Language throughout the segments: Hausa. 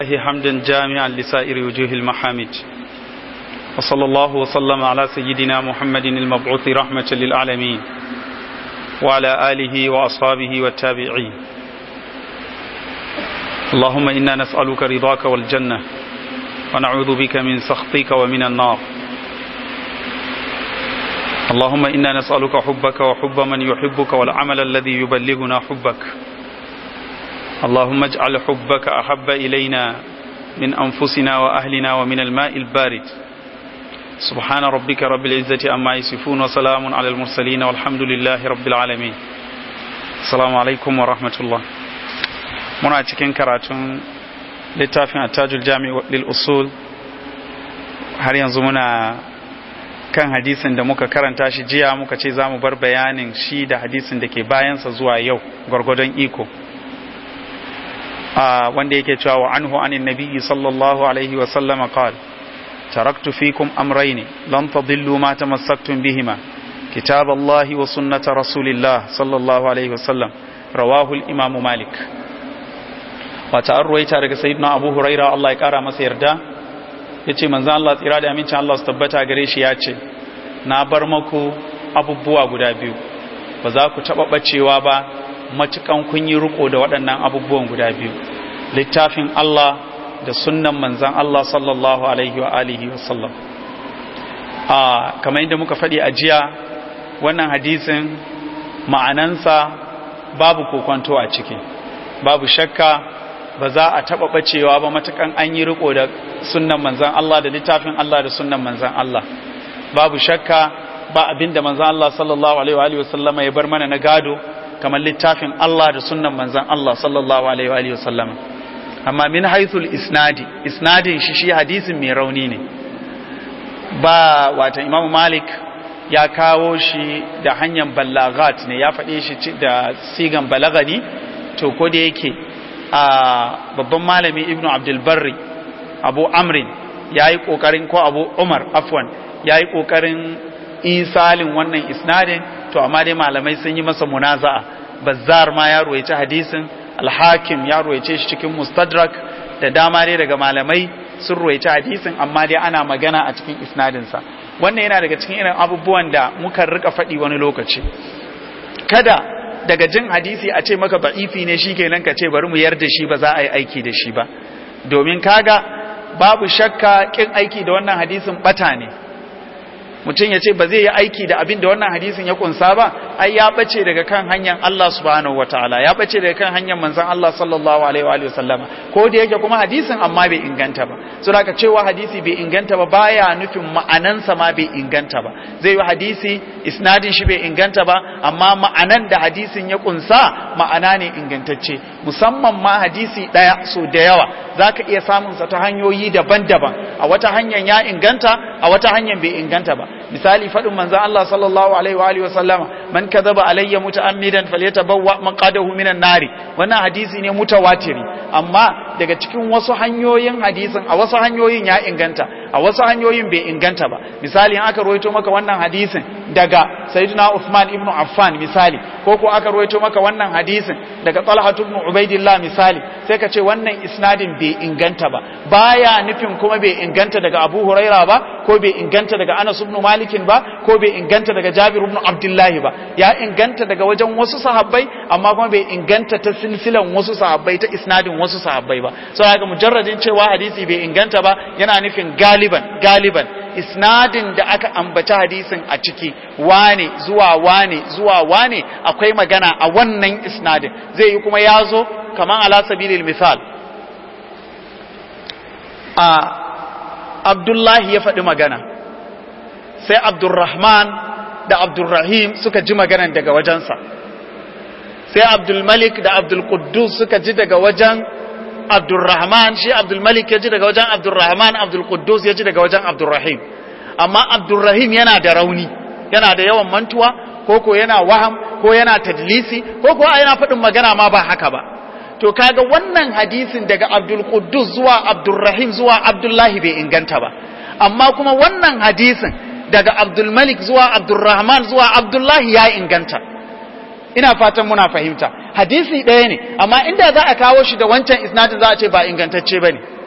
الله حمدا جامعا لسائر وجوه المحامد وصلى الله وسلم على سيدنا محمد المبعوث رحمة للعالمين وعلى آله وأصحابه والتابعين اللهم إنا نسألك رضاك والجنة ونعوذ بك من سخطك ومن النار اللهم إنا نسألك حبك وحب من يحبك والعمل الذي يبلغنا حبك اللهم اجعل حبك أحب إلينا من أنفسنا وأهلنا ومن الماء البارد سبحان ربك رب العزة أما يصفون وسلام على المرسلين والحمد لله رب العالمين السلام عليكم ورحمة الله muna cikin karatun littafin attajul jami lil usul har yanzu muna kan hadisin da muka karanta shi jiya muka ce za mu bar bayanin shi da hadisin da ke bayansa zuwa yau gwargwadon iko wanda yake cewa wa anhu anin nabiyyi sallallahu alaihi wa sallama qala taraktu fikum amrayn lan tadillu ma tamassaktum bihima kitab Allah wa sunnat rasulillah sallallahu alaihi wa sallam rawahu al-imam malik wata an ruwaita daga sayyidina abu huraira Allah ya kara masa yarda yace manzon Allah tsira da amincin Allah su tabbata gare shi ya ce na bar maku abubuwa guda biyu ba za ku taba bacewa ba matukan kun yi riko da waɗannan abubuwan guda biyu littafin Allah da sunnan manzan Allah sallallahu alaihi wa alihi wa sallam a kamar yadda muka faɗi a jiya wannan hadisin ma'anansa babu kokonto a ciki babu shakka ba za a taɓa ɓacewa ba matukan an yi riko da sunnan manzan Allah da littafin Allah da sunnan manzan Allah babu shakka ba abinda manzan Allah sallallahu alaihi wa sallama ya bar mana na gado kamar littafin Allah da sunnan manzan Allah sallallahu alaihi wa sallam amma min haithul isnadi isnadin shi shi hadisin mai rauni ne ba wata imamu malik ya kawo shi da hanyar balagat ne ya faɗe shi da sigan balagani to ko da yake a babban malami ibnu abdulbarri abu amrin ya yi ƙoƙarin ko abu umar afwan ya yi ƙoƙarin isalin wannan isnadin to amma dai malamai sun yi masa munaza'a bazzar ma ya ruwaice hadisin alhakim ya ruwaice shi cikin mustadrak da dama dai daga malamai sun ruwaice hadisin amma dai ana magana a cikin isnadinsa wannan yana daga cikin irin abubuwan da muka rika faɗi wani lokaci kada daga jin hadisi a ce maka ba'ifi ne shi kenan ka ce bari mu yarda shi ba za a yi aiki da shi ba domin kaga babu shakka kin aiki da wannan hadisin bata ne mutum ya ce ba zai yi aiki da abin da wannan hadisin ya kunsa ba ai ya bace daga kan hanyar Allah subhanahu wataala ya bace daga kan hanyar manzon Allah sallallahu alaihi wa sallama ko da yake kuma hadisin amma bai inganta ba so haka cewa hadisi bai inganta ba baya nufin ma'anansa ma bai inganta ba zai yi hadisi isnadin shi bai inganta ba amma ma'anan da hadisin ya kunsa ma'ana ne ingantacce musamman ma hadisi daya so da yawa zaka iya samun sa ta hanyoyi daban-daban a wata hanyar ya inganta a wata hanyar bai inganta ba misali faɗin manzon Allah sallallahu alaihi wa alihi wasallama man kadhaba alayya muta'ammidan falyatabawwa maqadahu minan nari wannan hadisi ne mutawatiri amma daga cikin wasu hanyoyin hadisin a wasu hanyoyin ya inganta a wasu hanyoyin bai inganta ba misali in aka rawaito maka wannan hadisin daga sayyidina Uthman ibn Affan misali ko ko aka rawaito maka wannan hadisin daga Talha ibn Ubaidillah misali sai ka ce wannan isnadin bai inganta ba baya nufin kuma bai inganta daga Abu Huraira ba ko bai inganta daga Anas ibn Malik ba ko bai inganta daga Jabir ibn Abdullah ba ya inganta daga wajen wasu sahabbai amma kuma bai inganta ta silsilan wasu sahabbai ta isnadin wasu sahabbai ba saboda mujarradin cewa hadisi bai inganta ba yana nufin galiban galiban isnadin da aka ambaci hadisin a ciki wane zuwa wane zuwa wane akwai magana a wannan isnadin zai yi kuma ya zo kamar ala sabilil misal a abdullahi ya faɗi magana sai abdurrahman da abdurrahim suka ji maganan daga wajensa sai abdulmalik da abdulkuddus suka ji daga wajen abdurrahman shi abdulmalik ya ji daga wajen abdurrahman abdulkuddus ya ji daga wajen abdurrahim amma abdurrahim yana da rauni yana da yawan mantuwa ko ko yana waham ko yana tadlisi ko ko yana faɗin magana ma ba haka ba to kaga wannan hadisin daga abdulkuddus zuwa abdurrahim zuwa abdullahi bai inganta ba amma kuma wannan hadisin daga abdulmalik zuwa abdurrahman zuwa abdullahi ya inganta ina fatan muna fahimta hadisi ɗaya ne amma inda za a kawo shi da wancan isnadin za a ce ba ingantacce ba ne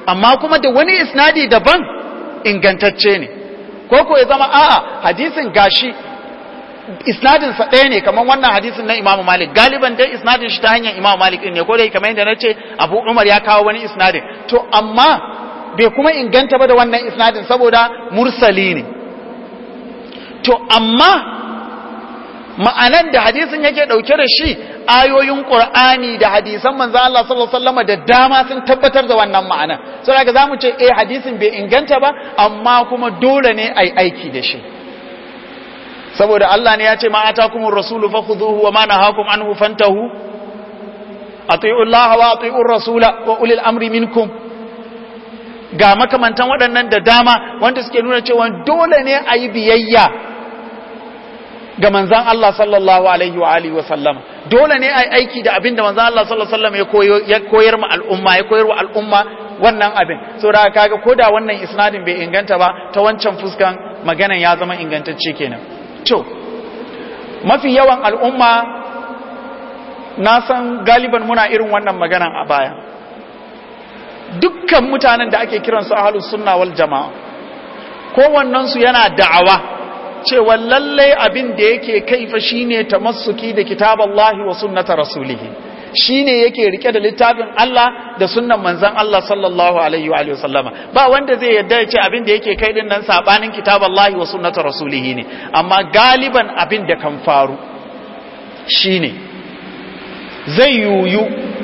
amma kuma da wani isnadi daban ingantacce ne ko ko ya zama a'a hadisin gashi isnadin sa ɗaya ne kamar wannan hadisin na Imam Malik galiban dai isnadin shi ta hanyar Imam Malik ne ko dai kamar yadda nace Abu Umar ya kawo wani isnadin to amma bai kuma inganta ba da wannan isnadin saboda mursali ne to amma ma'anan da hadisin yake dauke da shi ayoyin Qur'ani da hadisan manzo Allah sallallahu alaihi wasallam da dama sun tabbatar da wannan ma'anan saboda zamu ce eh hadisin bai inganta ba amma kuma dole ne ai aiki da shi saboda Allah ne ya ce ma atakumur rasulu fakhuduhu wa ma nahakum anhu fantahu ati'u Allah wa ati'u rasula wa ulil amri minkum ga makamantan waɗannan da dama wanda suke nuna cewa dole ne a yi biyayya ga manzan Allah sallallahu alaihi wa alihi wa sallama dole ne a yi aiki da abin da manzan Allah sallallahu alaihi wa sallam ya koyar ma al'umma ya koyar wa al'umma wannan abin saboda kaga koda wannan isnadin bai inganta ba ta wancan fuskan maganan ya zama ingantacce kenan to mafi yawan al'umma na san galiban muna irin wannan maganan a baya dukkan mutanen da ake kiransu ahlus sunna wal jama'a kowannensu yana da'awa cewa lallai abin da yake kaifa shine tamassuki da kitaballahi wa sunnata rasulihi shine yake rike da littafin Allah da sunnan manzon Allah sallallahu alaihi wa alihi wasallama ba wanda zai yarda ya ce abin da yake kai din nan sabanin kitaballahi wa sunnata rasulihi ne amma galiban abin da kan faru shine zai yuyu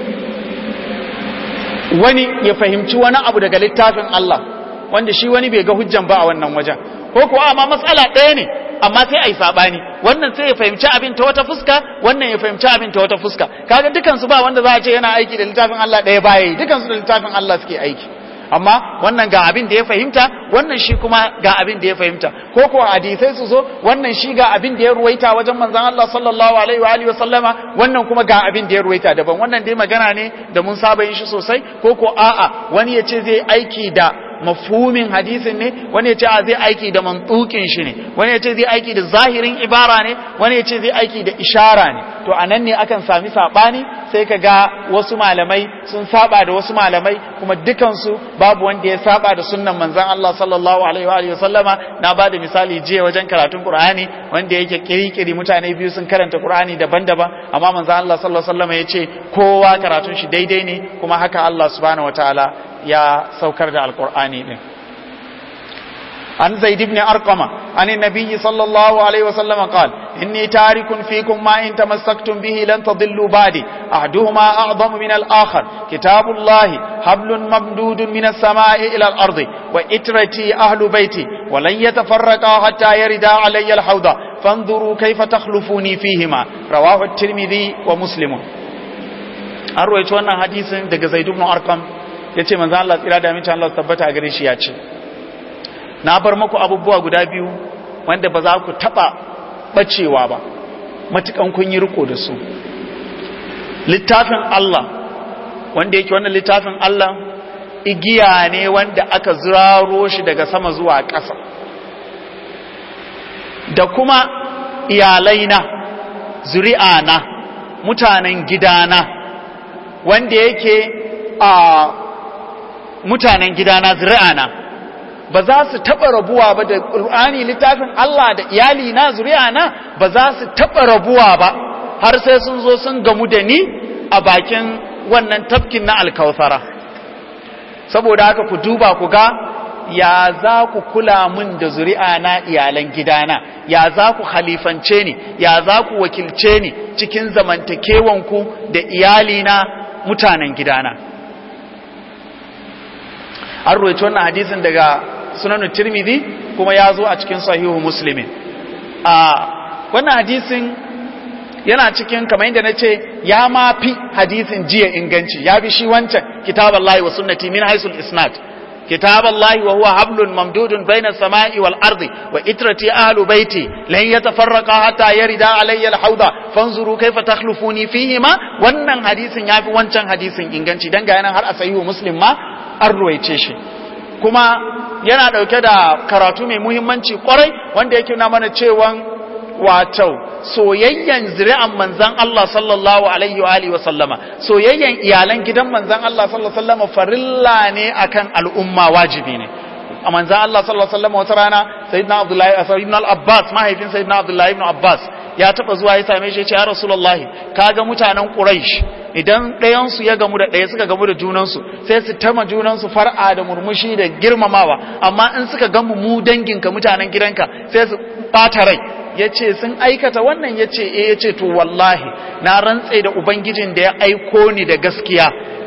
wani ya fahimci wani abu daga littafin Allah wanda shi wani bai ga hujjan ba a wannan wajen ko kuwa amma matsala ɗaya ne amma sai a yi saɓani wannan sai ya fahimci abin ta wata fuska wannan ya fahimci abin ta wata fuska kaga dukansu ba wanda za a ce yana aiki da littafin Allah ɗaya baya yi dukansu da littafin Allah suke aiki amma wannan ga abin da ya fahimta wannan shi kuma ga abin da ya fahimta ko kuwa hadisai su zo wannan shi ga abin da ya ruwaita wajen manzon Allah sallallahu alaihi wa alihi wa sallama wannan kuma ga abin da ya ruwaita daban wannan dai magana ne da mun saba yin shi sosai ko ko a'a wani ya ce zai aiki da mafhumin hadisin ne wani ya ce a zai aiki da mantukin shi ne wani ya ce zai aiki da zahirin ibara ne wani ya ce zai aiki da ishara ne to a nan ne akan sami saɓani sai ka ga wasu malamai sun saba da wasu malamai kuma dukansu babu wanda ya saba da sunnan manzan Allah sallallahu alaihi wa alihi sallama na ba da misali jiya wajen karatun Qur'ani wanda yake kirikiri mutane biyu sun karanta Qur'ani daban-daban amma manzan Allah sallallahu alaihi sallama ya ce kowa karatun shi daidai ne kuma haka Allah subhanahu wataala ya saukar da alkur'ani din an zaid ibn arqama an annabi sallallahu alaihi wasallam qala inni tarikun fikum ma in tamassaktum bihi lan tadillu ba'di ahduhuma a'zamu min al-akhar kitabullahi hablun mamdudun min as-sama'i ila al-ardi wa itrati ahlu baiti wa lan yatafarraqa hatta yarida alayya al-hawda fanzuru kayfa takhlufuni fihima rawahu at-tirmidhi wa muslim an ruwaito wannan hadisin daga zaid ibn arqam ya ce manzan Allah tsira da amincin Allah tabbata a gare shi ya ce na bar maku abubuwa guda biyu wanda ba za ku taɓa ɓacewa ba matukan kun yi riko da su littafin Allah wanda yake wannan littafin Allah igiya ne wanda aka ziraro shi daga sama zuwa ƙasa da kuma iyalaina zuri'ana mutanen gidana wanda yake a mutanen gidana zuri'ana ba za su taɓa rabuwa ba da ƙur'ani littafin Allah da iyali na zuri'ana ba za su taɓa rabuwa ba har sai sun zo sun gamu da ni a bakin wannan tafkin na alkautsara saboda haka ku duba ku ga ya za ku kula mun da zuri'ana iyalan gidana ya za ku halifance ni ya za ku wakilce ni cikin zamantakewanku da iyalina mutanen gidana an roci wannan hadisin daga sunan tirmidhi kuma ya zo a cikin sahihu muslimin a wannan hadisin yana cikin kamar yadda na ce ya ma fi hadisin jiya inganci ya bi shi wancan kitab Allah wa sunnati min haisul isnad kitab Allah wa huwa hablun mamdudun baina samai wal ardi wa itrati ahlu baiti lan yatafarraqa hatta yarida alayya al hawda fanzuru kayfa takhlufuni fihi ma wannan hadisin ya fi wancan hadisin inganci dan ga yanan har a sahihu muslim ma an ruwaice shi kuma yana dauke da karatu mai muhimmanci kwarai wanda yake na mana cewa wato soyayyan zuri'an manzan Allah sallallahu alaihi wa alihi wa sallama soyayyan iyalan gidan manzan Allah sallallahu alaihi wa sallama farilla ne akan al'umma wajibi ne a manzan Allah sallallahu alaihi wa sallama wata rana sayyidina Abdullahi sayyidina al-Abbas mahaifin sayyidina Abdullahi ibn Abbas ya taba zuwa ya same shi ya ce ya Rasulullahi kaga mutanen Quraysh idan ɗayan su ya gamu da ɗaya suka gamu da junan su sai su tama junan su far'a da murmushi da girmamawa amma in suka gamu mu danginka mutanen gidanka sai su bata rai ya ce sun aikata wannan ya ce e ya ce to wallahi na rantse da ubangijin da ya aiko ni da gaskiya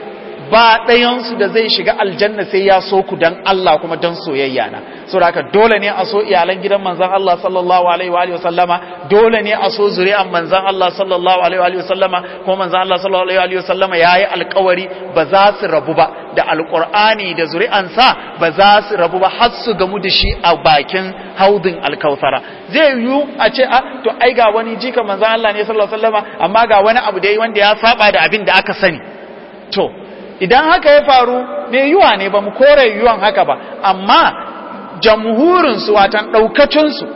ba ɗayansu da zai shiga aljanna sai ya so ku don Allah kuma don soyayya na so da haka dole ne a so iyalan gidan manzan Allah sallallahu alaihi wa sallama dole ne a so zuri'an manzan Allah sallallahu alaihi wa sallama kuma manzan Allah sallallahu alaihi wa sallama yayi alƙawari ba za su rabu ba da alƙur'ani da zuri'ansa ba za su rabu ba har su gamu da shi a bakin haudin alkausara zai yiwu a ce a to ai ga wani jika manzan Allah ne sallallahu alaihi wa sallama amma ga wani abu da yi wanda ya saba da abin da aka sani to idan haka ya faru me yiwa ne ba mu kore yiwuwan haka ba amma jamhurinsu watan ɗaukacinsu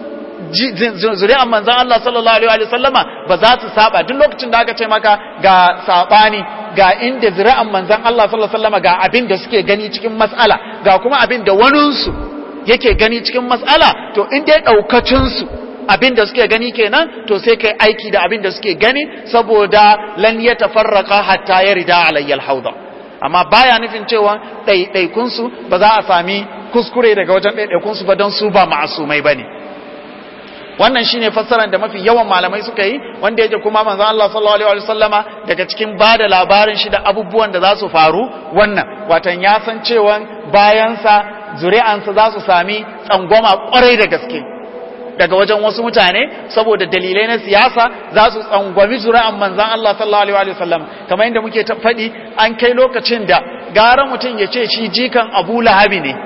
zuri'an manzan Allah sallallahu Alaihi wasallama ba za su saba duk lokacin da aka ce maka ga saɓani ga inda zuri'an manzan Allah sallallahu Alaihi wasallama ga abin da suke gani cikin matsala ga kuma abin da waninsu yake gani cikin matsala to inda ya ɗaukacinsu abin da suke gani kenan to sai kai aiki da abin da suke gani saboda lan ya tafarraka hatta ya rida alayyal hauda amma baya nufin cewa ɗaiɗaikunsu ba za a sami kuskure daga wajen ɗaiɗaikunsu ba don su ba ma'asumai ba ne wannan shine fassarar da mafi yawan malamai suka yi wanda yake kuma manzo Allah sallallahu alaihi wasallama daga cikin bada labarin shi da abubuwan da za su faru wannan watan ya san cewa bayansa zuri'ansa za su sami tsangwama kwarai da gaske daga wajen wasu mutane saboda dalilai na siyasa za su tsangwami zuri'an manzan Allah sallallahu alaihi wasallam kamar yadda muke faɗi an kai lokacin da gara mutum ya ce shi jikan Abu Lahabi ne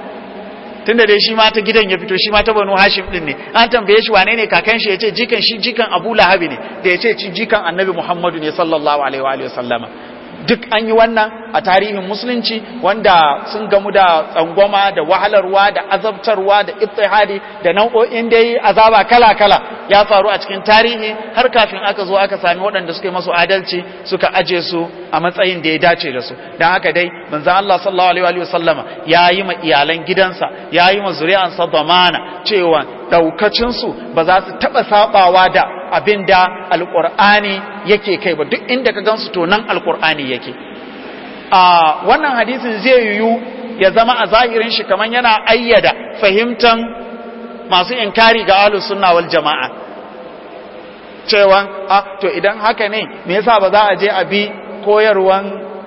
tunda dai shi ma ta gidan ya fito shi ma ta Banu Hashim din ne an tambaye shi wane ne kakan shi yace jikan shi jikan Abu Lahabi ne da yace shi jikan Annabi Muhammadu ne sallallahu alaihi wa sallama duk an yi wannan a tarihin musulunci wanda sun gamu da tsangwama da wahalarwa da azabtarwa da ittihadi da nau'o'in dai azaba kala-kala ya faru a cikin tarihi har kafin aka zo aka sami waɗanda suka yi masu adalci suka aje su a matsayin da ya dace da su don haka dai manzo Allah sallallahu alaihi wa sallama ya yi ma iyalan gidansa ya yi ma zuri'ansa zamana cewa daukacin su ba za su taba sabawa da abin da alqur'ani yake kai ba duk inda ka gansu to nan alqur'ani yake a wannan hadisin zai yiwu ya zama a zahirin shi kaman yana ayyada fahimtan masu inkari ga ahlus sunna wal jama'a cewa a to idan haka ne me yasa ba za a je a bi koyarwan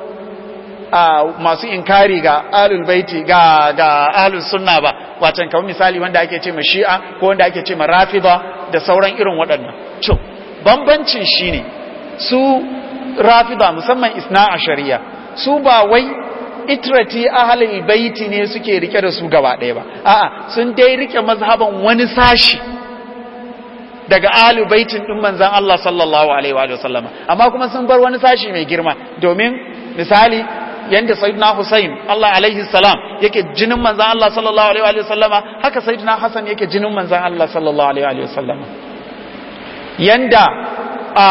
masu inkari ga ahlul baiti ga ga ahlus sunna ba wacan kamar misali wanda ake ce ma shi'a ko wanda ake ce ma rafida da sauran irin waɗannan to bambancin shine su rafida musamman isna a shari'a su ba wai itrati ahlul baiti ne suke rike da su gaba ɗaya ba a'a sun dai rike mazhaban wani sashi daga ahlul baitin din manzon Allah sallallahu alaihi wa sallama amma kuma sun bar wani sashi mai girma domin misali yanda sayyidina Hussein Allah alaihi salam yake jinin manzon Allah sallallahu alaihi wa sallama haka sayyidina Hassan yake jinin manzon Allah sallallahu alaihi wa sallama yanda a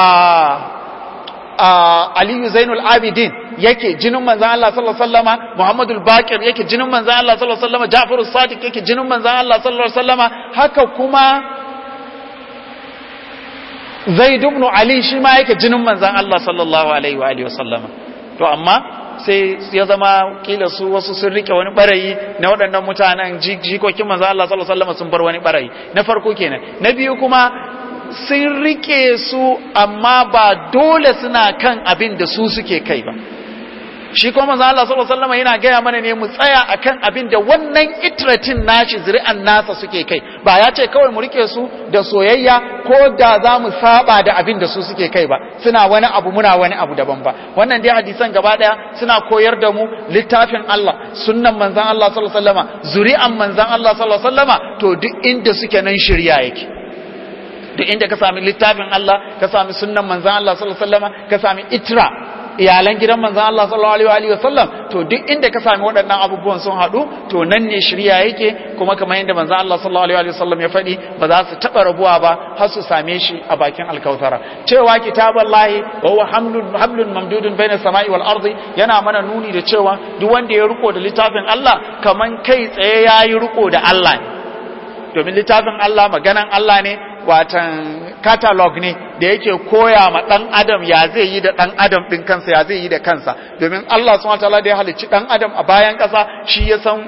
Aliyu Zainul Abidin yake jinin manzan Allah sallallahu alaihi wasallama Muhammadul Baqir yake jinin manzan Allah sallallahu alaihi wasallama Ja'farus Sadiq yake jinin manzan Allah sallallahu alaihi wasallama haka kuma Zaid ibn Ali shi ma yake jinin manzan Allah sallallahu alaihi wa alihi wasallama to amma sai ya zama kila su wasu sun rike wani barayi na waɗannan mutanen jikokin manzan Allah sallallahu alaihi wasallama sun bar wani barayi na farko kenan na biyu kuma sun rike su amma ba dole suna kan abin da su suke kai ba shi kuma manzo Allah sallallahu alaihi wasallam yana gaya mana ne mu tsaya akan abin da wannan itratin nashi zuri'an nasa suke kai ba ya ce kawai mu rike su da soyayya ko da za mu saba da abin da su suke kai ba suna wani abu muna wani abu daban ba wannan dai hadisan gaba daya suna koyar da mu littafin Allah sunnan manzon Allah sallallahu alaihi wasallama zuri'an manzon Allah sallallahu alaihi wasallama to duk inda suke nan shirya yake duk inda ka sami littafin Allah ka sami sunnan manzan Allah sallallahu alaihi wasallam ka sami itra iyalan gidan manzon Allah sallallahu alaihi wa sallam to duk inda ka sami waɗannan abubuwan sun haɗu to nan ne shirya yake kuma kamar yadda manzon Allah sallallahu alaihi wa sallam ya faɗi ba za su taɓa rabuwa ba har su same shi a bakin alkautara cewa kitaballahi wa huwa hamlun hablun mamdudun baina samai wal ardi yana mana nuni da cewa duk wanda ya riko da littafin Allah kaman kai tsaye yayi riko da Allah ne domin littafin Allah maganan Allah ne watan catalog ne da yake koya ma dan adam ya zai yi da dan adam din kansa ya zai yi da kansa domin Allah subhanahu wataala da ya halicci dan adam a bayan kasa shi ya san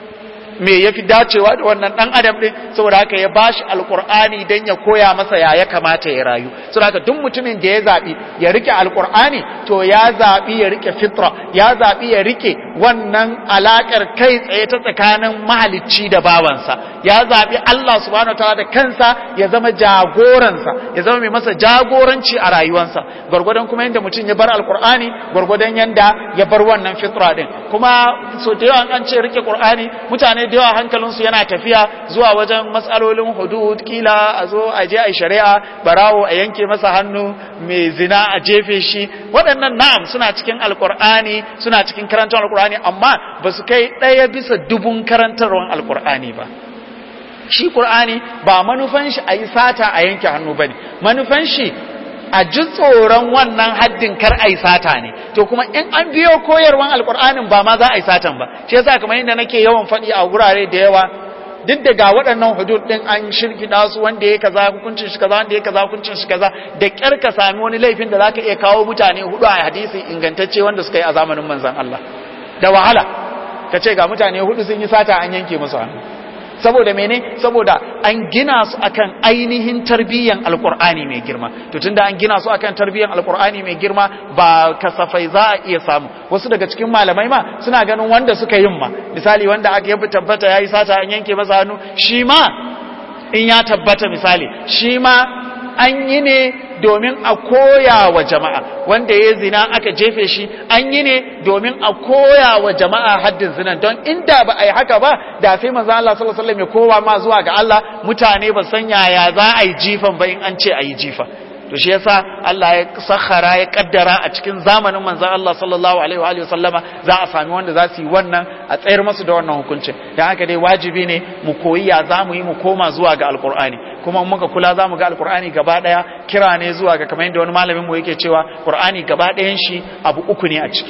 me yafi dacewa da wannan dan adam din saboda haka ya bashi alqur'ani dan ya koya masa ya ya kamata ya rayu saboda haka duk mutumin da ya zabi ya rike alqur'ani to ya zabi ya rike fitra ya zabi ya rike wannan alakar kai tsaye ta tsakanin mahalicci da bawansa ya zabi Allah subhanahu wataala da kansa ya zama jagoransa ya zama mai masa jagoranci a rayuwarsa gwargwadon kuma yanda mutum ya bar alqur'ani gwargwadon yanda ya bar wannan fitra din kuma so da yawa an ce rike qur'ani mutane da yawa hankalinsu yana tafiya zuwa wajen matsalolin hudud kila a zo a je a shari'a barawo a yanke masa hannu mai zina a jefe shi waɗannan na'am suna cikin alkur'ani suna cikin karantar alkur'ani amma ba su kai ɗaya bisa dubun karantarwar alkur'ani ba shi ƙur'ani ba manufan shi a yi sata a yanke hannu ba ne manufan shi a ji tsoron wannan haddin kar a yi sata ne to kuma in an biyo koyarwan alkur'anin ba ma za a yi satan ba shi yasa kamar yadda nake yawan faɗi a wurare da yawa duk da ga waɗannan hudud ɗin an shirkida su wanda ya kaza hukuncin shi kaza wanda ya kaza hukuncin shi kaza da ƙyar ka sami wani laifin da zaka iya kawo mutane hudu a hadisi ingantacce wanda suka yi a zamanin manzon Allah da wahala ka ce ga mutane hudu sun yi sata an yanke musu hannu saboda mene saboda an gina su akan ainihin tarbiyyan alkur'ani mai girma to tunda an gina su akan tarbiyyan alkur'ani mai girma ba kasafai za a iya samu wasu daga cikin malamai ma suna ganin wanda suka yin ma misali wanda aka yabi tabbata yayi sata an yanke masa hannu shi ma in ya tabbata misali shi ma an yi ne domin a koya wa jama'a wanda ya zina aka jefe shi an yi ne domin a koya wa jama'a haddin zinan don inda ba a yi haka ba da sai manzo Allah sallallahu alaihi wasallam ya kowa ma zuwa ga Allah mutane ba san yaya za a yi jifan ba in an ce a yi jifa to shi yasa Allah ya sakhara ya kaddara a cikin zamanin manzon Allah sallallahu alaihi wa sallama za a sami wanda za su yi wannan a tsayar musu da wannan hukuncin dan haka dai wajibi ne mu koyi ya za mu yi mu koma zuwa ga alqur'ani kuma muka kula za mu ga alqur'ani gaba daya kira ne zuwa ga kamar yadda wani malamin mu yake cewa qur'ani gaba dayan shi abu uku ne a ciki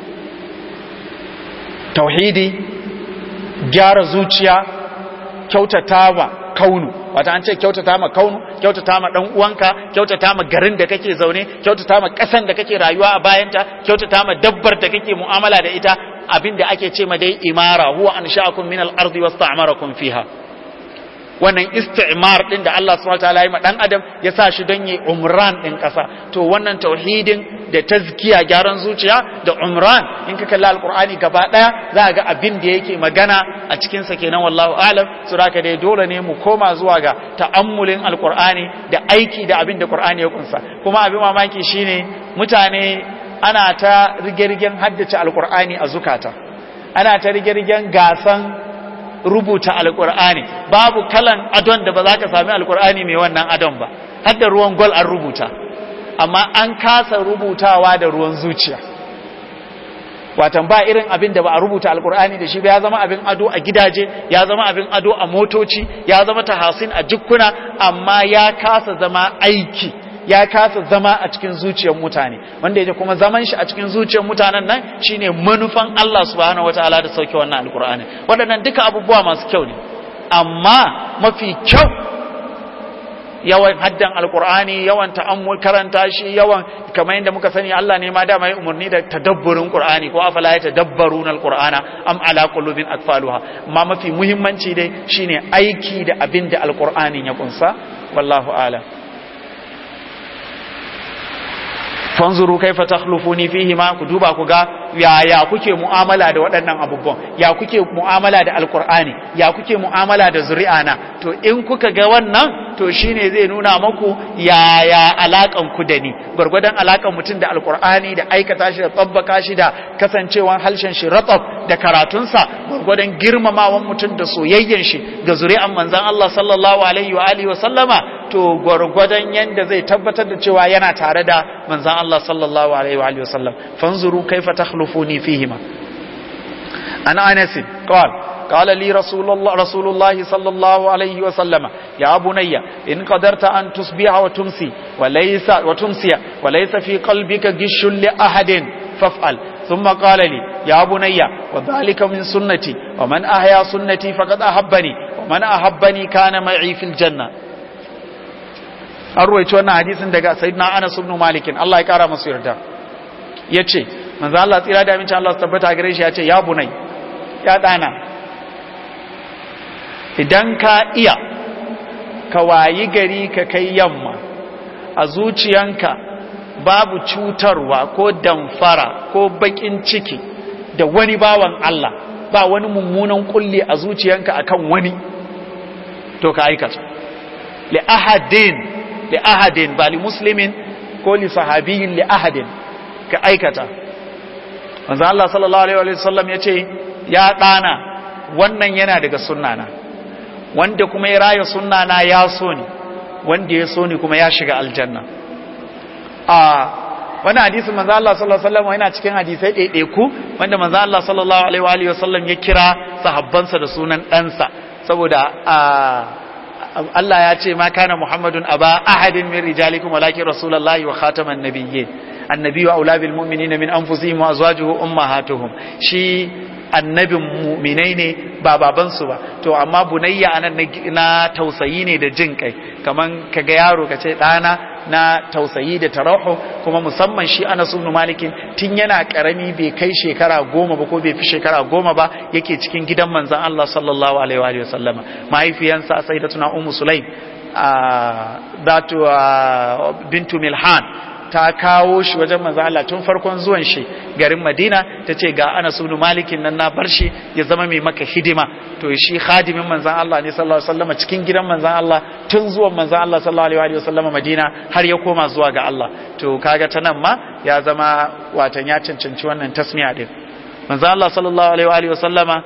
tauhidi gyara zuciya kyautatawa kaunu wata an ce kyautata ma kaunu kyautata ma dan uwanka kyautata ma garin da kake zaune kyautata ma kasan da kake rayuwa a bayanta kyautata ma dabbar da kake mu'amala da ita abinda ake ce ma dai imara huwa ansha'akum min al-ardi wasta'marakum fiha wannan istimar din da Allah subhanahu wataala ya ma dan adam ya sa shi don yi umran din kasa to wannan tauhidin da tazkiya gyaran zuciya da umran in ka kalla alqur'ani gaba daya za ga abin da yake magana a cikin sa kenan wallahu alam so haka dai dole ne mu koma zuwa ga ta'ammulin alqur'ani da aiki da abin da qur'ani ya kunsa kuma abin mamaki shine mutane ana ta rige-rigen haddace alqur'ani a zukata ana ta rige-rigen gasan rubuta alkur'ani babu kalan adon da ba za ka sami alkur'ani mai wannan adon ba har da ruwan gol an rubuta amma an kasa rubutawa da ruwan zuciya watan ba irin abin da ba a rubuta alkur'ani da shi ba ya zama abin ado a gidaje ya zama abin ado a motoci ya zama tahasin a jikkuna amma ya kasa zama aiki ya kasa zama a cikin zuciyar mutane wanda yake kuma zaman shi a cikin zuciyar mutanen nan shine manufan Allah subhanahu wataala da sauke wannan alkur'ani waɗannan duka abubuwa masu kyau ne amma mafi kyau yawan haddan alkur'ani yawan ta'ammul karanta shi yawan kamar yadda muka sani Allah ne ma da mai umarni da tadabburin qur'ani ko afala ya tadabbaruna alqur'ana am ala qulubin akfaluha amma mafi muhimmanci dai shine aiki da abin da alqur'anin ya kunsa wallahu a'lam fanzuru kaifa takhlufuni fihi ma ku duba ku ga yaya kuke mu'amala da waɗannan abubuwan ya kuke mu'amala da alqur'ani ya kuke mu'amala da zuri'ana to in kuka ga wannan to shine zai nuna maku yaya alakan ku da ni gwargwadon alakan mutum da alkur'ani da aikata shi da tsabbaka shi da kasancewan halshen shi ratsaf da karatunsa gwargwadon girmamawan mutum da soyayyen shi ga zuri'an manzon Allah sallallahu alaihi wa alihi wa sallama to gwargwadon yanda zai tabbatar da cewa yana tare da manzon Allah sallallahu alaihi wa alihi wa sallam fanzuru kaifa takhlufuni fihima ana anas qala قال لي رسول الله رسول الله صلى الله عليه وسلم يا بني إن قدرت أن تصبح وتمسي وليس وتمسي وليس في قلبك غش لأحد فافعل ثم قال لي يا بني وذلك من سنتي ومن أحيا سنتي فقد أحبني ومن أحبني كان معي في الجنة أروي wannan hadisin daga sayyidina Anas ibn Malik Allah ya kara masa yarda yace manzo Allah tsira da amincin Allah su tabbata gare shi yace ya bunai ya dana idan ka iya ka wayi gari ka kai yamma a zuciyanka babu cutarwa ko damfara ko bakin ciki da wani bawan Allah ba wani mummunan kulli a zuciyanka akan wani to ka aikata li ahadin li ahadin ba li muslimin ko li sahabiyin li ahadin ka aikata manzo Allah sallallahu alaihi wa sallam yace ya dana wannan yana daga sunnana wanda kuma ya raya sunna na ya so ni wanda ya so ni kuma ya shiga aljanna a wani hadisi manzo Allah sallallahu alaihi wasallam yana cikin hadisai ɗaiɗaiku wanda manzo Allah sallallahu alaihi wasallam ya kira sahabbansa da sunan ɗansa saboda Allah ya ce ma kana Muhammadun aba ahadin min rijalikum walakin rasulullahi wa khataman nabiyyin annabi wa aula bil mu'minina min anfusihim wa azwajuhu ummahatuhum shi annabin mu'minai ne ba babansu ba to amma bunayya anan na tausayi ne da jin kai kaman kaga yaro kace dana na tausayi da tarahu kuma musamman shi Anas ibn Malik tun yana karami bai kai shekara goma ba ko bai fi shekara goma ba yake cikin gidan manzon Allah sallallahu alaihi wa sallama mahaifiyansa sayyidatuna ummu sulaim datu bintu milhan ta kawo shi wajen manzo Allah tun farkon zuwan shi garin Madina tace ga Anas ibn Malik nan na bar shi ya zama mai maka hidima to shi khadimin manzon Allah ne sallallahu alaihi wasallam cikin gidan manzon Allah tun zuwan manzon Allah sallallahu alaihi wasallam Madina har ya koma zuwa ga Allah to kaga ta nan ma ya zama watan ya cancanci wannan tasmiya din manzon Allah sallallahu alaihi wasallama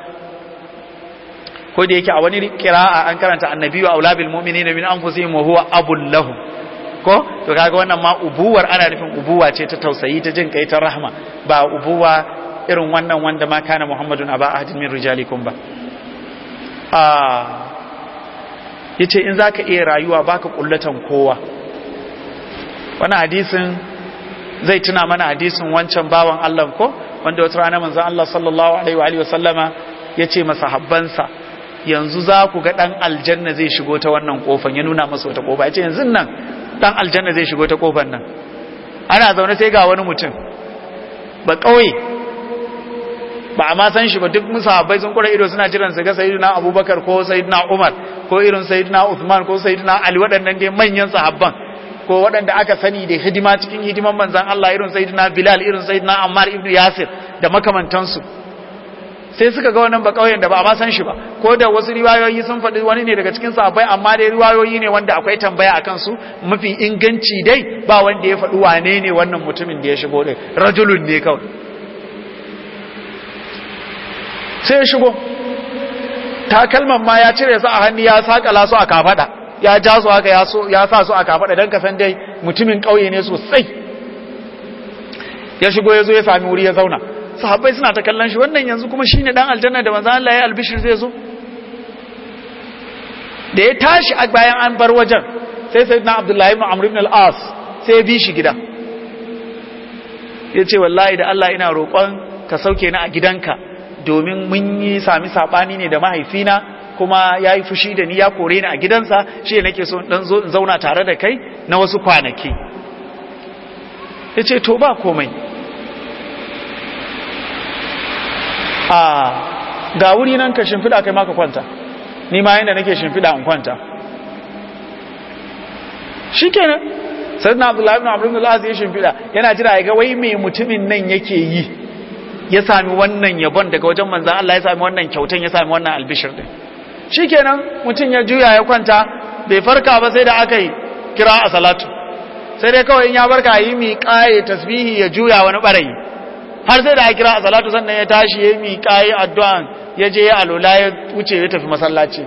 ko da yake a wani kira'a an karanta annabi wa aulabil mu'minina min anfusihim wa huwa abul lahum ko to kaga wannan ma ubuwar ana nufin ubuwa ce ta tausayi ta jin kai ta rahma ba ubuwa irin wannan wanda ma kana muhammadun aba ahadin min rijalikum ba ah yace in zaka iya rayuwa baka kullatan kowa wannan hadisin zai tuna mana hadisin wancan bawan Allah ko wanda wata rana manzon Allah sallallahu alaihi wa alihi wasallama yace masahabbansa yanzu za ku ga dan aljanna zai shigo ta wannan kofan ya nuna masa wata kofa yace yanzu nan dan aljanna zai shigo ta kofar nan ana zaune sai ga wani mutum ba kauye ba a ma san shi ba duk musahabbai sun kura ido suna jiran su ga sayyidina abubakar ko sayyidina umar ko irin sayyidina uthman ko sayyidina ali waɗannan dai manyan sahabban ko waɗanda aka sani da hidima cikin hidiman manzan Allah irin sayyidina bilal irin sayyidina ammar ibn yasir da makamantansu sai suka ga wannan ba kauyen da ba a ma san shi ba ko da wasu riwayoyi sun faɗi wani ne daga cikin sahabbai amma dai riwayoyi ne wanda akwai tambaya akan su mafi inganci dai ba wanda ya faɗi wane ne wannan mutumin da ya shigo din rajulun ne kawai sai ya shigo takalman ma ya cire su a hannu ya sakala su a kafada ya ja su haka ya sa su a kafada don kasan dai mutumin kauye ne sosai ya shigo ya zo ya sami wuri ya zauna sahabbai suna ta kallon shi wannan yanzu kuma shine dan aljanna da manzo Allah ya albishir zai zo da ya tashi a bayan an bar wajen sai sayyidina Abdullahi ibn Amr ibn al-As sai ya bi shi gida yace wallahi da Allah ina roƙon ka sauke ni a gidanka domin mun yi sami sabani ne da mahaifina kuma ya yi fushi da ni ya kore ni a gidansa shi nake so dan zo in zauna tare da kai na wasu kwanaki yace to ba komai a ga wuri nan ka shimfiɗa kai maka kwanta ni ma yadda nake shimfiɗa in kwanta shi kenan sai na abdullahi ibn abdullahi ibn ya shimfiɗa yana jira ya ga wai mai mutumin nan yake yi ya sami wannan yabon daga wajen manzan Allah ya sami wannan kyautan ya sami wannan albishir din shi kenan mutum ya juya ya kwanta bai farka ba sai da aka yi kira a salatu sai dai kawai in ya barka yi miƙa ya tasbihi ya juya wani ɓarayi har sai da aka kira a salatu sannan ya tashi ya miƙa ya addu'an ya je ya alola ya wuce ya tafi masallaci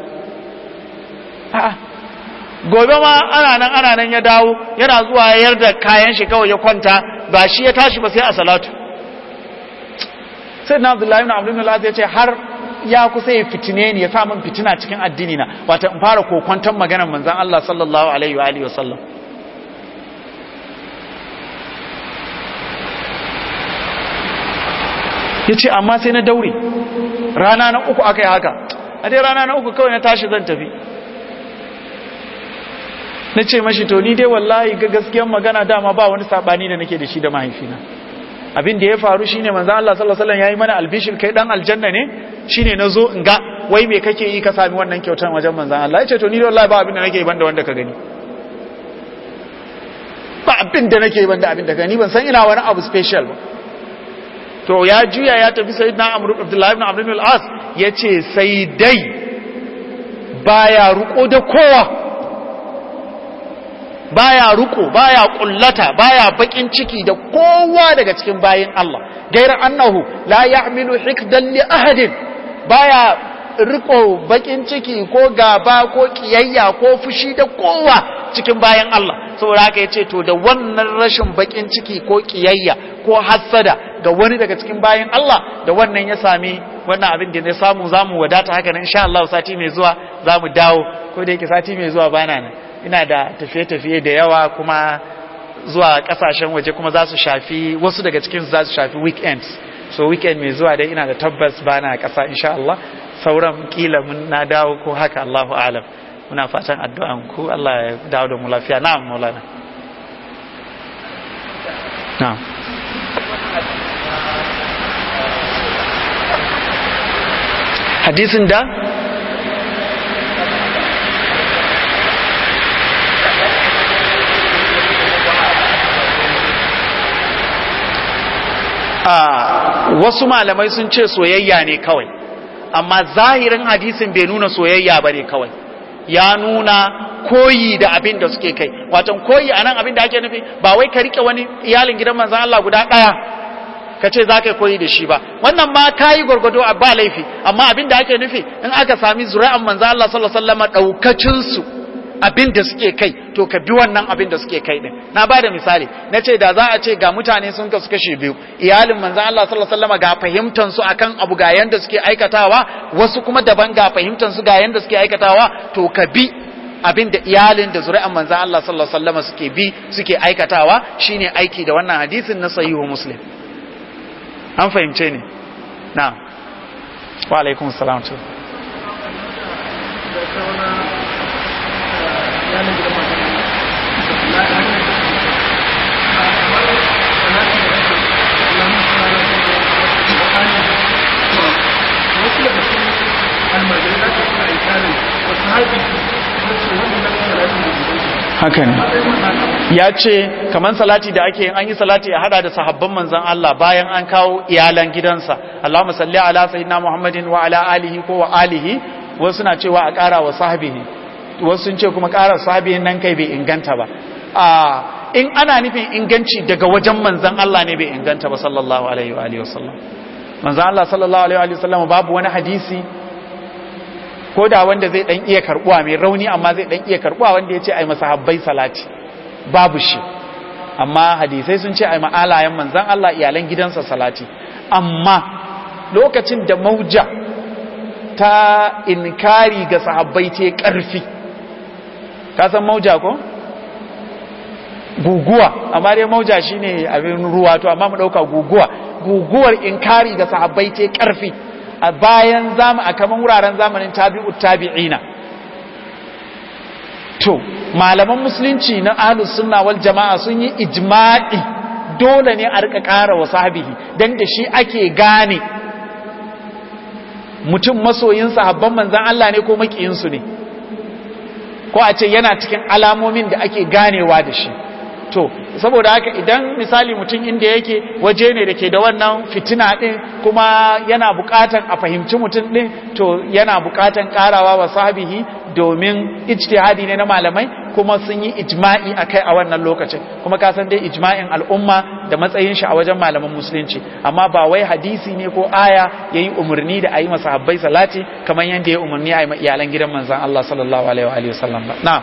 gobe ma ana nan ana nan ya dawo yana zuwa ya yarda kayan shi kawai ya kwanta ba shi ya tashi ba sai a salatu sai na abdullahi ibn abdullahi ya ce har ya kusa ya fitine ni ya sa min fitina cikin addini na wata in fara kokwanton maganar manzon Allah sallallahu alaihi wa alihi wasallam yace amma sai na daure rana na uku aka yi haka a dai rana na uku kawai na tashi zan tafi na ce mashi to ni dai wallahi ga gaskiyar magana dama ba wani sabani da nake da shi da mahaifina abin da ya faru shine manzo Allah sallallahu alaihi wasallam yayi mana albishir kai dan aljanna ne shine nazo in ga wai me kake yi ka sami wannan kyautar wajen manzo Allah yace to ni dai wallahi ba abin da nake yi banda wanda ka gani ba abin da nake yi banda abin da gani ban san ina wani abu special ba to ya juya ya tafi sayyidina Amr Abdullah ibn Amr ibn al-As yace sai dai baya ruko da kowa baya ruko baya kullata baya bakin ciki da kowa daga cikin bayin Allah gairar annahu la ya'milu hikdan li ahadin baya riko bakin ciki ko gaba ko kiyayya ko fushi da kowa cikin bayan Allah saboda haka yace to da wannan rashin bakin ciki ko kiyayya ko hassada ga wani daga cikin bayan Allah da wannan ya sami wannan abin da ya samu zamu wadata haka nan insha Allah sati mai zuwa zamu dawo ko da yake sati mai zuwa bana nan ina da tafiye-tafiye da yawa kuma zuwa kasashen waje kuma za su shafi wasu daga cikin za su shafi weekends so weekend mai zuwa dai ina da tabbas bana kasa insha Allah sauran kila mun na dawo ko haka Allahu alam muna fatan addu'an ku Allah ya dawo da mu lafiya na'am maulana na'am hadisin da wasu malamai sun ce soyayya ne kawai amma zahirin hadisin bai nuna soyayya ba ne kawai ya nuna koyi da abin da suke kai watan koyi a nan abin da ake nufi ba wai ka rike wani iyalin gidan manzan Allah guda ɗaya ka ce za ka koyi da shi ba wannan ma ka yi gwargwado a ba laifi amma abin da ake nufi in aka sami zuri'an manzan Allah sallallahu alaihi wasallam ɗaukacinsu abin da suke kai to ka bi wannan abin da suke kai din na ba da misali na ce da za a ce ga mutane sun kasu kashe biyu iyalin manzan Allah sallallahu alaihi wasallam ga fahimtar su akan abu ga yanda suke aikatawa wasu kuma daban ga fahimtar su ga yanda suke aikatawa to ka bi abin da iyalin da zuri'an manzan Allah sallallahu alaihi wasallam suke bi suke aikatawa shine aiki da wannan hadisin na sahihu muslim an fahimce ni na wa alaikum salam haka ne ya ce kamar salati da ake an yi salati a hada da sahabban manzan Allah bayan an kawo iyalan gidansa Allahumma salli ala sayyidina Muhammadin wa ala alihi ko wa alihi wasu na cewa a ƙara wa sahabihi wasu sun ce kuma ƙara sahabihin nan kai bai inganta ba a in ana nufin inganci daga wajen manzan Allah ne bai inganta ba sallallahu alaihi wa alihi wasallam manzan Allah sallallahu alaihi wa alihi wasallam babu wani hadisi ko da wanda zai dan iya karbuwa mai rauni amma zai dan iya karbuwa wanda ya ce ai masahabbai salati babu shi amma hadisai sun ce ai ma'alayen manzan Allah iyalan gidansa salati amma lokacin da mauja ta inkari ga sahabbai ce karfi ka san mauja ko guguwa amma dai mauja shine abin ruwa to amma mu dauka guguwa guguwar inkari ga sahabbai ce karfi a bayan zamu a kaman wuraren zamanin tabi'ut tabi'ina to malaman musulunci na ahlus sunna wal jama'a sun yi ijma'i dole ne a rika ƙara wa sahabihi dan da shi ake gane mutum masoyin sahabban manzan Allah ne ko makiyinsu ne ko a ce yana cikin alamomin da ake ganewa da shi to saboda haka idan misali mutum inda yake waje ne da ke da wannan fitina din kuma yana bukatan a fahimci mutum din to yana bukatan karawa wa sahabihi domin ijtihadi ne na malamai kuma sun yi ijma'i akai a wannan lokacin kuma ka san dai ijma'in al'umma da matsayin shi a wajen malaman musulunci amma ba wai hadisi ne ko aya yayi umarni da ayi masahabbai salati kamar yanda ya umarni a yi iyalan gidan manzon Allah sallallahu alaihi wa alihi wasallam ba na'am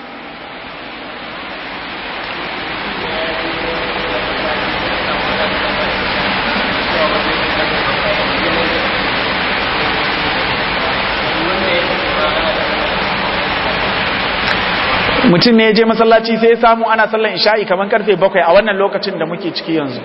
mutum ne ya je masallaci sai ya samu ana sallan isha'i kamar karfe bakwai a wannan lokacin da muke ciki yanzu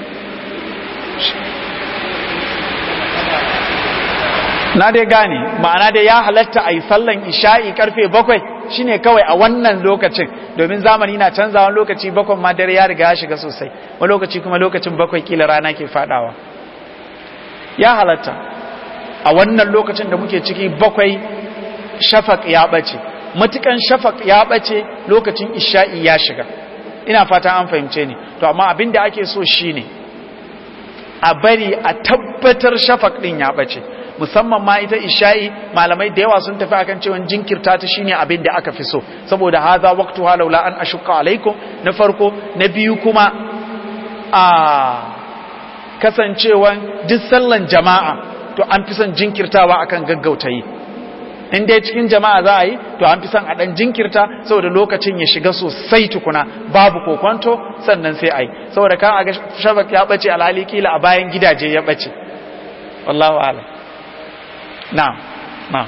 na dai gane ma'ana dai ya halatta a yi sallan isha'i karfe bakwai shine kawai a wannan lokacin domin zamani na canzawa lokaci bakwai ma dare ya riga ya shiga sosai wani lokaci kuma lokacin bakwai kila rana ke fadawa ya halatta a wannan lokacin da muke ciki bakwai shafak ya bace matukan shafak ya bace lokacin isha'i ya shiga ina fata an fahimce ni to amma abin da ake so shine a bari a tabbatar shafak din ya bace musamman ma ita isha'i malamai da yawa sun tafi akan cewa jinkirta ta shine abin da aka fi so saboda haza waqtu laula an ashqa alaikum na farko na biyu kuma a kasancewan duk sallan jama'a to an fi son jinkirtawa akan gaggauta yi in dai cikin jama'a za a yi to an fi son a dan jinkirta saboda lokacin ya shiga sosai tukuna babu kokonto sannan sai a yi saboda kan a ga shabak ya bace alhali kila a bayan gidaje ya bace wallahu a'lam na'am na'am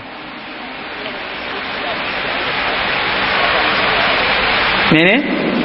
mene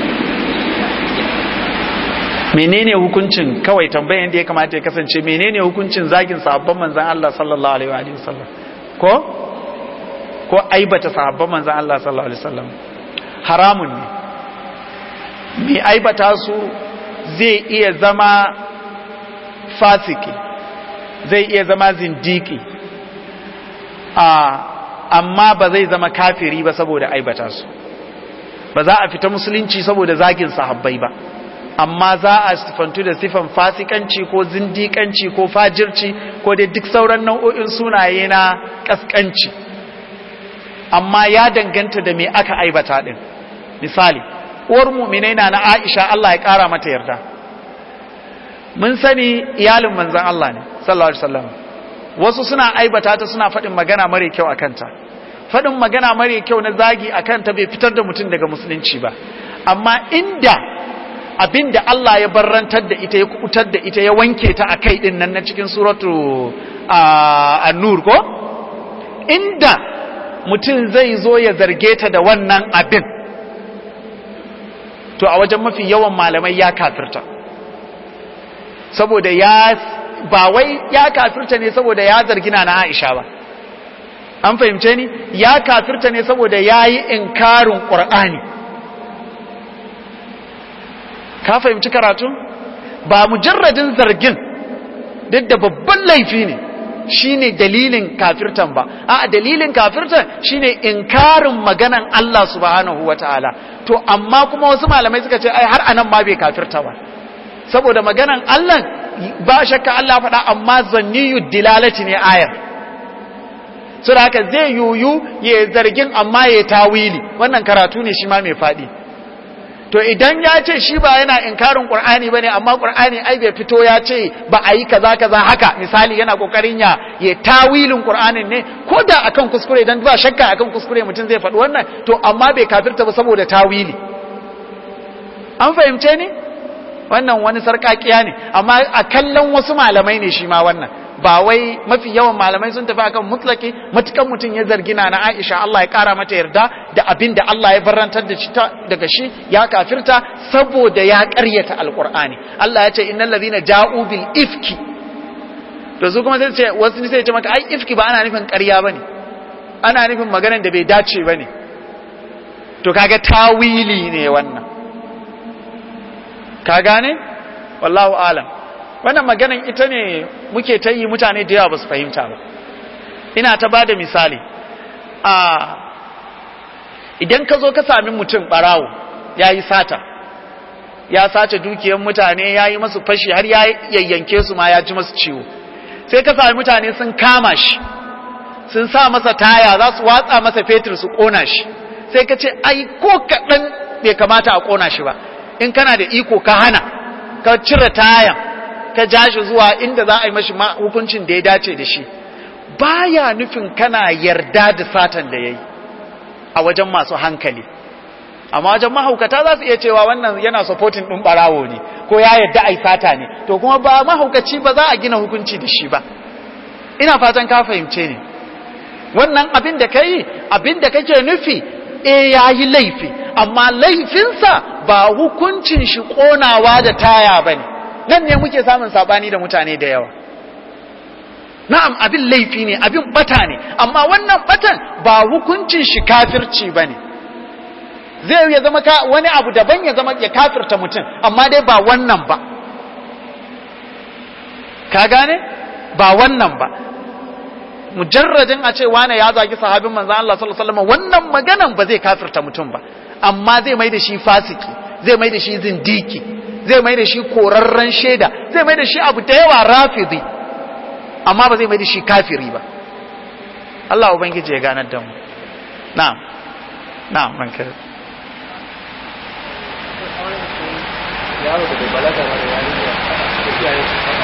menene hukuncin kawai tambayan da ya kamata ya kasance menene hukuncin zagin sahabban manzon Allah sallallahu alaihi wa sallam ko ko aibata sahabban manzan Allah sallallahu alaihi wasallam haramun ne mai aibata su zai iya zama fasiki zai iya zama zindiki a amma ba zai zama kafiri ba saboda aibata su ba za a fita musulunci saboda zagin sahabbai ba amma za a sifantu da sifan fasikanci ko zindikanci ko fajirci ko dai duk sauran nau'o'in sunaye na kaskanci amma ya danganta da me aka aibata din misali uwar mu'minai na na Aisha Allah ya kara mata yarda mun sani iyalin manzon Allah ne sallallahu alaihi wasallam wasu suna aibata ta suna faɗin magana mare kyau akan ta faɗin magana mare kyau na zagi akan ta bai fitar da mutum daga musulunci ba amma inda abinda Allah ya barrantar da ita ya kubutar da ita ya wanke ta akai din nan na cikin suratu an-nur ko inda mutum zai zo ya zarge ta da wannan abin to a wajen mafi yawan malamai ya kafirta saboda ya ba wai ya kafirta ne saboda ya zargi na Aisha ba an fahimce ni ya kafirta ne saboda ya yi inkarin ƙur'ani ka fahimci karatu ba mujarradin zargin duk da babban laifi ne shine dalilin kafirtan ba a dalilin kafirtan shine inkarin maganan Allah subhanahu wataala to amma kuma wasu malamai suka ce ai har anan ma bai kafirta ba saboda maganan Allah ba shakka Allah faɗa amma zanniyu dilalati ne ayar so da haka zai yuyu ya zargin amma ya tawili wannan karatu ne shi ma mai faɗi to idan ya ce shi ba yana inkarin qur'ani bane amma qur'ani ai bai fito ya ce ba a yi kaza kaza haka misali yana kokarin ya ya tawilin qur'anin ne ko da akan kuskure dan ba shakka akan kuskure mutum zai faɗi wannan to amma bai kafirta ba saboda tawili an fahimce ni wannan wani sarkakiya ne amma a kallon wasu malamai ne shi ma wannan ba wai mafi yawan malamai sun tafi akan mutlaki matukan mutum ya zargi na Aisha Allah ya kara mata yarda da abin da Allah ya barantar da shi daga shi ya kafirta saboda ya karyata alqur'ani Allah ya ce innal ladhina ja'u bil ifki to su kuma sai ce wasu sai ce maka ai ifki ba ana nufin ƙarya bane ana nufin maganar da bai dace bane to kaga tawili ne wannan ka gane wallahu alam wannan maganan ita ne muke ta yi mutane da yawa ba su fahimta ba ina ta ba da misali a idan ka zo ka sami mutum barawo ya yi sata ya sace dukiyar mutane ya yi masu fashi har ya yayyanke su ma ya ji masu ciwo sai ka sami mutane sun kama shi sun sa masa taya za su watsa masa fetur su ƙona shi sai ka ce ai ko kaɗan bai kamata a ƙona shi ba in kana da iko ka hana ka cire tayan ka ja shi zuwa inda za a yi mashi hukuncin da ya dace da shi baya nufin kana yarda da satan da ya yi a wajen masu hankali amma wajen mahaukata za su iya cewa wannan yana supporting ɗin ɓarawo ne ko ya yarda a sata ne to kuma ba mahaukaci ba za a gina hukunci da shi ba ina fatan ka fahimce ne wannan abin da ka yi abin da kake nufi e ya yi laifi amma laifinsa ba hukuncin shi ƙonawa da taya ba ne nan ne muke samun saɓani da mutane da yawa na'am abin laifi ne abin bata ne amma wannan batan ba hukuncin shi kafirci ba ne zai ya zama wani abu daban ya zama ya kafirta mutum amma dai ba wannan ba ka gane ba wannan ba mujarradin a ce wane ya zagi sahabin manzan Allah sallallahu alaihi wasallam wannan maganan ba zai kafirta mutum ba amma zai mai da shi fasiki zai mai da shi zindiki zai mai da shi korarren shaida zai mai da shi abu da yawa rafidi amma ba zai mai da shi kafiri ba Allah ubangiji ya ganar da mu na'am na'am ranka yaro da bai balaga ba da yarinya da iyaye su faɗa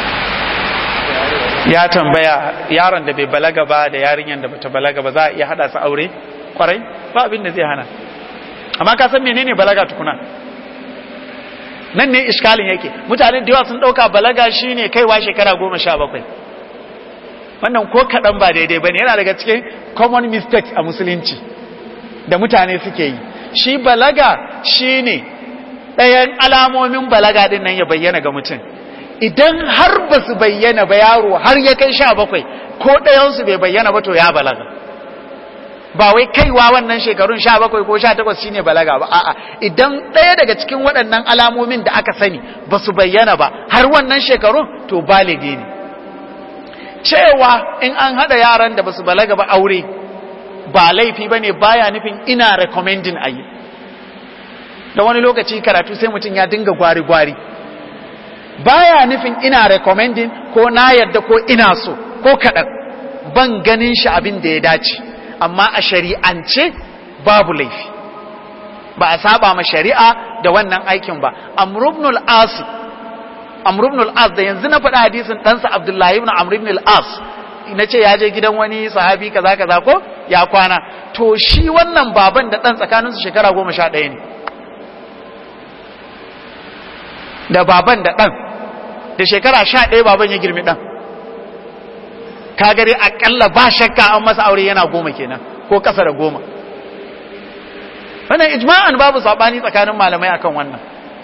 su ya tambaya yaron da bai balaga ba da yarinyar da bata balaga ba za a iya hada su aure kwarai ba abin da zai hana amma ka san menene balaga tukuna nan ne iskalin yake mutane da yawa sun dauka balaga shine kaiwa shekara goma sha bakwai wannan ko kaɗan ba daidai bane yana daga cikin common mistakes a musulunci da mutane suke yi shi balaga shine ɗayan alamomin balaga din nan ya bayyana ga mutum idan har ba su bayyana ba yaro har ya kai sha bakwai ko ɗayansu bai bayyana ba to ya balaga ba wai kaiwa wannan shekarun sha bakwai ko sha takwas shine balaga ba a'a idan ɗaya daga cikin waɗannan alamomin da aka sani ba su bayyana ba har wannan shekarun to baligi ne cewa in an haɗa yaran da ba su balaga ba aure ba laifi ba ne baya nufin ina recommending a yi da wani lokaci karatu sai mutum ya dinga gwari-gwari baya nufin ina recommending ko na yadda ko ina so ko kaɗan ban ganin shi abin da ya dace amma a shari'ance babu laifi ba a saba ma shari'a da wannan aikin ba amrubnul as amrubnul as da yanzu na faɗa hadisin ɗansa abdullahi ibn amr ibn al-as na ce ya je gidan wani sahabi kaza kaza ko ya kwana to shi wannan baban da ɗan tsakaninsu shekara goma sha ɗaya ne da baban da ɗan da shekara sha ɗaya baban ya girmi ɗan ka gari aƙalla ba shakka an masa aure yana goma kenan ko ƙasa da goma wannan ijma'an babu saɓani tsakanin malamai akan wannan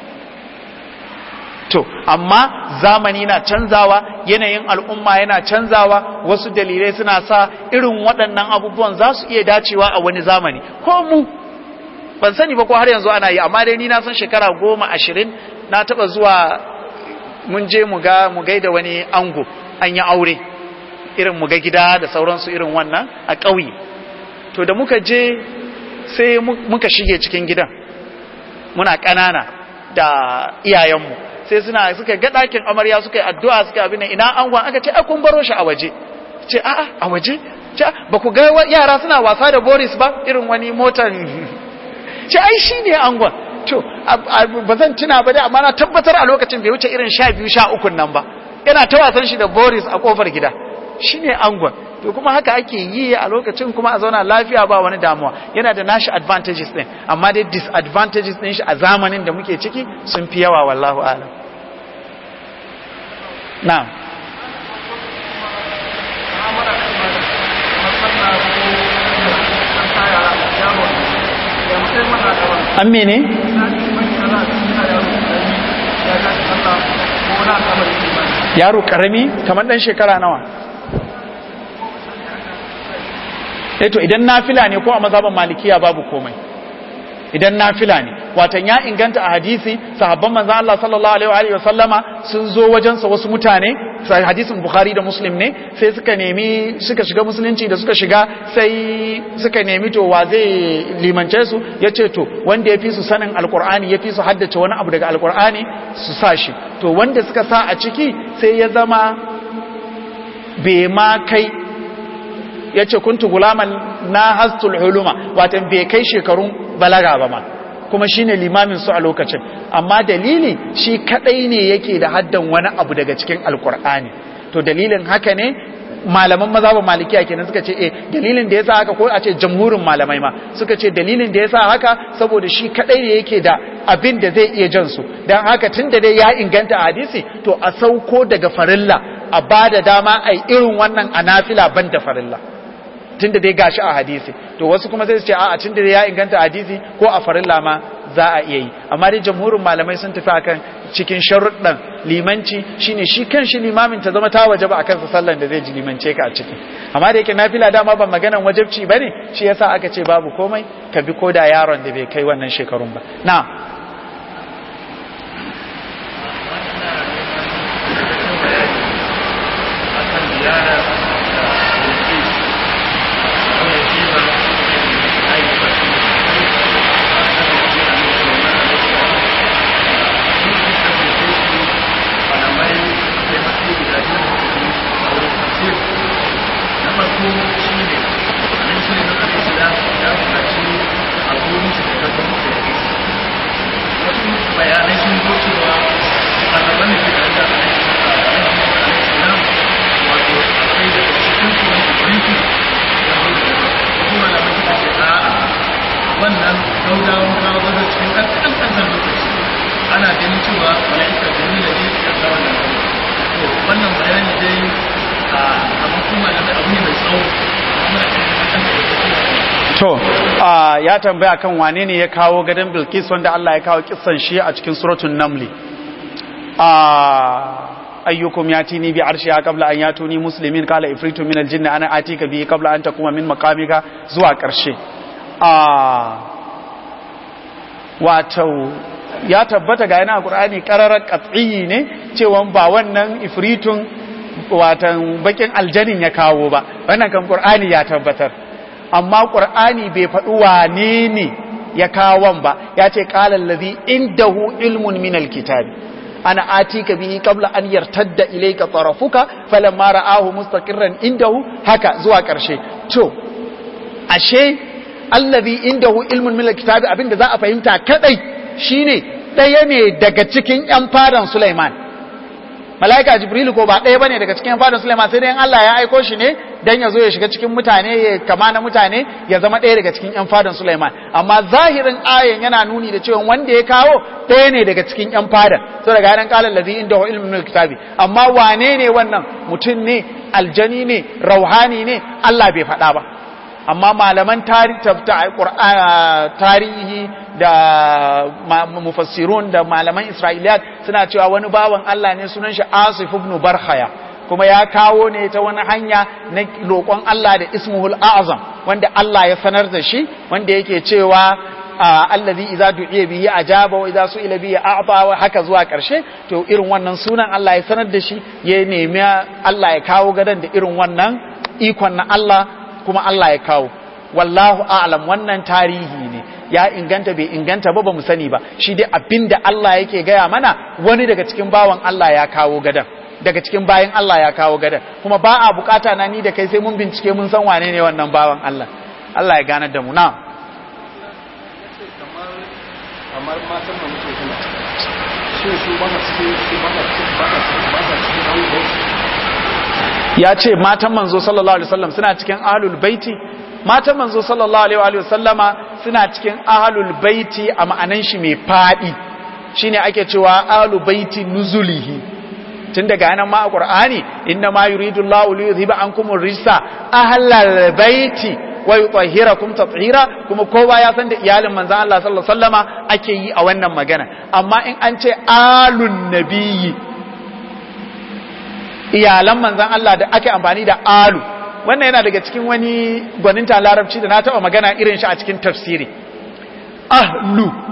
to amma zamani na canzawa yanayin al'umma yana canzawa wasu dalilai suna sa irin waɗannan abubuwan za su iya dacewa a wani zamani ko mu ban sani ba ko har yanzu ana yi amma dai ni na san shekara goma ashirin na taɓa zuwa mun je mu ga mu gaida wani ango an yi aure irin mu ga gida da sauransu irin wannan a ƙauye to da muka je sai muka shige cikin gidan muna ƙanana da iyayenmu sai suna suka ga ɗakin amarya suka yi addu'a suka abin ina angon aka ce a kun baro shi a waje ce a'a a waje ce ba ku ga yara suna wasa da boris ba irin wani motar ce ai shi ne angon to ba zan tuna ba dai amma na tabbatar a lokacin bai wuce irin sha biyu sha ukun nan ba yana ta wasan shi da boris a kofar gida shi ne angon to kuma haka ake yi a lokacin kuma a zauna lafiya ba wani damuwa yana da nashi advantages din amma dai disadvantages din shi a zamanin da muke ciki sun fi yawa wallahu alam na'am an mene? yaro karami kamar dan shekara nawa eto idan nafila ne ko a mazhaban malikiya babu komai idan nafila ne watan ya inganta a hadisi sahabban manzon Allah sallallahu alaihi wa sallama sun zo wajen sa wasu mutane sai hadisin Bukhari da Muslim ne sai suka nemi suka shiga musulunci da suka shiga sai suka nemi to wa zai limance su yace to wanda ya fi su sanin alqur'ani ya fi su haddace wani abu daga alqur'ani su sa shi to wanda suka sa a ciki sai ya zama bai ma kai ya ce kuntu gulaman na hastul huluma watan bai kai shekarun balaga ba ma kuma shine limamin su a lokacin amma dalili shi kadai ne yake da haddan wani abu daga cikin alkur'ani to dalilin haka ne malaman mazhabin malikiya kenan suka ce eh dalilin da yasa haka ko a ce jamhurin malamai ma suka ce dalilin da yasa haka saboda shi kadai ne yake da abin da zai iya jan su dan haka tunda dai ya inganta a hadisi to a sauko daga farilla a bada dama ai irin wannan anafila ban da farilla tunda dai gashi a hadisi to wasu kuma sai su ce a'a tunda dai ya inganta a hadisi ko a farilla ma za a iya yi amma dai jamhurin malamai sun tafi akan cikin sharuɗan limanci shine shi kan shi limamin ta zama ta waje ba akan sa sallan da zai ji limance ka a ciki amma da yake nafila dama ban maganan wajibci bane shi yasa aka ce babu komai ka bi koda yaron da bai kai wannan shekarun ba na wannan gaugawan kawo gado cikin ƙanƙan ƙanƙan lokaci ana ganin cewa mala'ika jami'a ne ya kawo wannan to wannan bayani dai a kamar kuma da abu ne mai tsawo kuma to ya tambaya kan wane ne ya kawo gadon bilkis wanda Allah ya kawo kissan shi a cikin suratun namli ayyukum yatini bi arshiha qabla an yatuni muslimin qala ifritu min aljinni ana atika bi qabla an takuma min maqamika zuwa karshe wato ya tabbata ga yana qur'ani qararar qat'i ne cewa ba wannan ifritun watan bakin aljanin ya kawo ba wannan kan qur'ani ya tabbatar amma qur'ani bai faɗi wane ne ya kawon ba ya ce qala allazi indahu ilmun min alkitabi ana atika bihi qabla an yartadda ilayka tarafuka falamma ra'ahu mustaqirran indahu haka zuwa karshe to ashe allazi indahu ilmun min alkitabi abinda za a fahimta kadai shine daya ne daga cikin yan fadan Sulaiman malaika jibrilu ko ba ɗaya bane daga cikin fadan Sulaiman sai dai Allah ya aiko shi ne dan ya zo ya shiga cikin mutane ya kama na mutane ya zama ɗaya daga cikin yan fadan Sulaiman amma zahirin ayan yana nuni da cewa wanda ya kawo ɗaya ne daga cikin yan fadan so daga nan qala allazi indahu ilmun min alkitabi amma wane ne wannan mutum ne aljani ne rauhani ne Allah bai faɗa ba amma malaman tarihi da mufassirun da malaman isra'iliyat suna cewa wani bawan Allah ne sunan shi asif ibn barhaya kuma ya kawo ne ta wani hanya na roƙon Allah da ismuhul azam wanda Allah ya sanar da shi wanda yake cewa allazi idza du'iya bihi ajaba wa idza su'ila bihi a'ta wa haka zuwa karshe to irin wannan sunan Allah ya sanar da shi ya nemi Allah ya kawo gadan da irin wannan ikon na Allah kuma Allah ya kawo wallahu a'lam wannan tarihi ne ya inganta bai inganta ba ba mu sani ba shi dai abinda Allah yake gaya mana wani daga cikin bawan Allah ya kawo gadan daga cikin bayan Allah ya kawo gadan kuma ba a bukata na ni da kai sai mun bincike mun san wane ne wannan bawan Allah Allah ya ganar da mu na kamar matan da muke suna shin su ba cikin su ba cikin ba cikin abubuwan ya ce matan manzo sallallahu alaihi wasallam suna cikin ahlul baiti matan manzo sallallahu alaihi wasallama suna cikin ahlul baiti a ma'anan shi mai fadi shine ake cewa ahlul baiti nuzulihi tun daga nan ma a qur'ani inna ma yuridu Allahu li yuzhiba ankum ar-rijsa ahlal baiti wa yutahhirakum tatheera kuma kowa ya san da iyalin manzon Allah sallallahu alaihi wasallama ake yi a wannan magana amma in an ce alun nabiyyi iyalan manzan Allah da ake amfani da alu wannan yana daga cikin wani gwaninta larabci da na taba magana irin shi a cikin tafsiri ahlu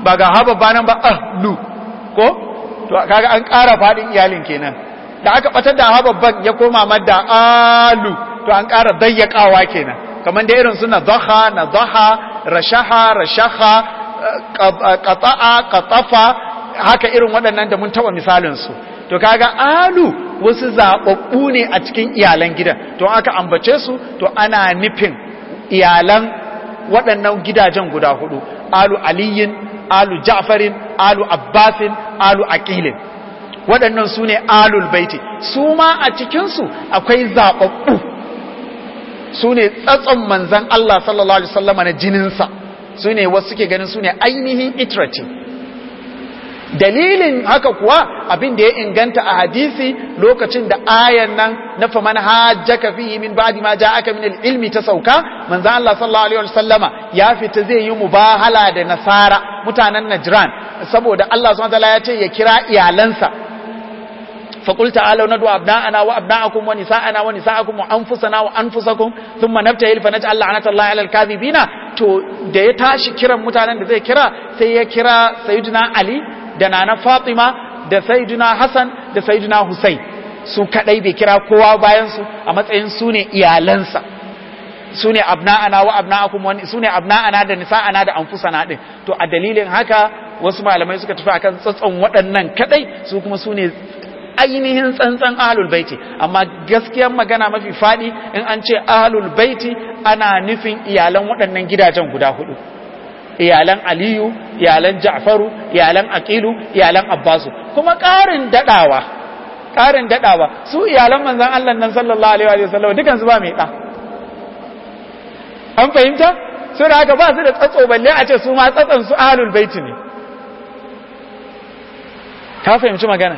ba ga ha babba nan ba ahlu ko to kaga an ƙara faɗin iyalin kenan da aka batar da ha babban ya koma madda alu to an ƙara dayyakawa kenan kamar da irin suna zaha na zaha rashaha rashaha qata'a qatafa haka irin waɗannan da mun taɓa misalinsu to kaga alu wasu zaɓaɓɓu ne a cikin iyalan gidan to aka ambace su to ana nufin iyalan waɗannan gidajen guda hudu alu aliyin alu ja'farin alu abbasin alu aqilin waɗannan su ne alul baiti su ma a cikinsu akwai zaɓaɓɓu su ne tsatson manzan Allah sallallahu alaihi wasallama na jininsa su ne wasu suke ganin su ne ainihin iterative dalilin haka kuwa abin da ya inganta a hadisi lokacin da ayan nan na faman hajjaka fihi min ba'di ma ja'aka min al-ilmi ta sauka manzo Allah sallallahu alaihi wasallama ya fita zai yi mubahala da nasara mutanen Najran saboda Allah subhanahu wataala ya ce ya kira iyalansa فقل تعالوا ندعو أبناءنا وأبناءكم ونساءنا ونساءكم وأنفسنا وأنفسكم ثم نبتهل فنجعل لعنة الله على الكاذبين to da ya tashi kiran mutanen da zai kira sai ya kira sayyidina Ali da nana Fatima da sayyidina Hassan da sayyidina Hussein su kadai bai kira kowa bayan su a matsayin su ne iyalansa su ne abna'ana wa abna'akum wani su ne abna'ana da nisa'ana da anfusana din to a dalilin haka wasu malamai suka tafi akan tsatson waɗannan kadai su kuma su ne ainihin tsantsan ahlul baiti amma gaskiyar magana mafi fadi in an ce ahlul baiti ana nufin iyalan waɗannan gidajen guda hudu iyalan aliyu iyalan ja'faru iyalan aqilu iyalan abbasu kuma ƙarin dadawa ƙarin dadawa su iyalan manzon Allah nan sallallahu alaihi wa sallam dukan su ba mai da an fahimta su da haka ba su da tsatso balle a ce su ma tsatsan su ahlul baiti ne ka fahimci magana